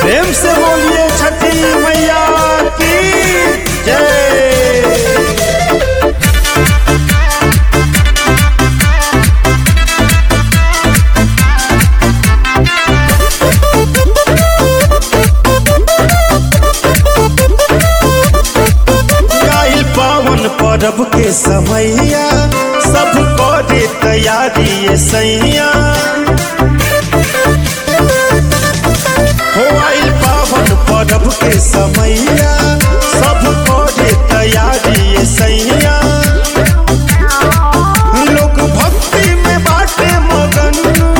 प्रेम से बोलिए छठी मैया की जय आइल पावन परब के समैया सब करे तैयारी ये सैया हो आइल पावन परब के समैया सब करे तैयारी ये सैया लोग भक्ति में बाटे मगन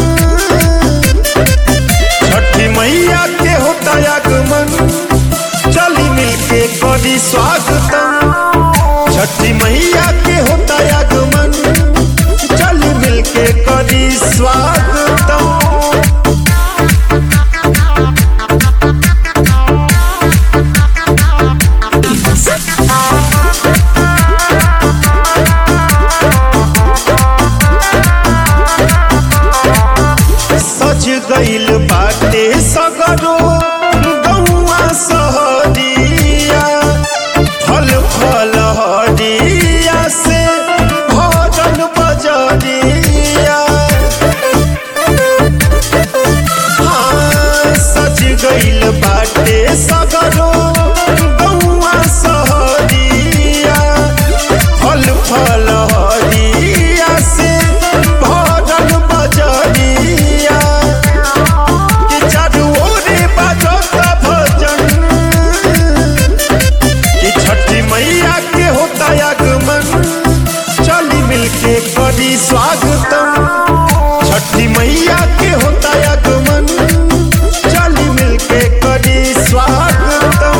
छठी मैया के होता आगमन चली मिलके करी स्वागतम छठी मैया के होता आगमन चली मिलके करी स्वागतम सज गइल बाटे सगरो गौआ सहरिया फल फल हरिया से भजन बजरिया हाँ, सज गइल बाटे सगरो गौआ सहरिया फल फल हरिया से भजन बजरिया कि चारू ओरे बाजता भजन कि छठी मैया के होता आगमन चली मिलके करी स्वागतम छठी मैया के होता आगमन चली मिलके करी स्वागतम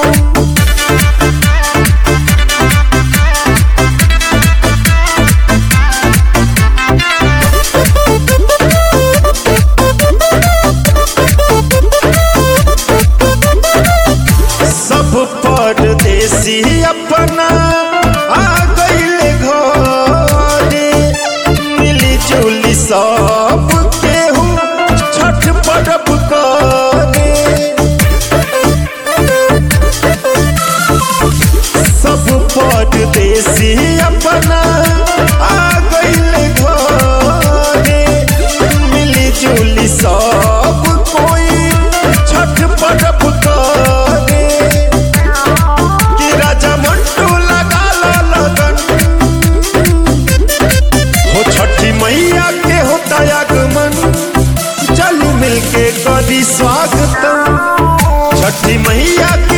सब परदेसी अपना आ गइले घरे मिली जुली सब केहू छठ पर्व करे सब परदेसी अपना आ गइले घरे मिली जुली सब कोई छठ पर्व करे कि राजा मंटू लगा ला लगन हो छठी मैया के होता आगमन चल मिलके करी स्वागतम छठी मैया के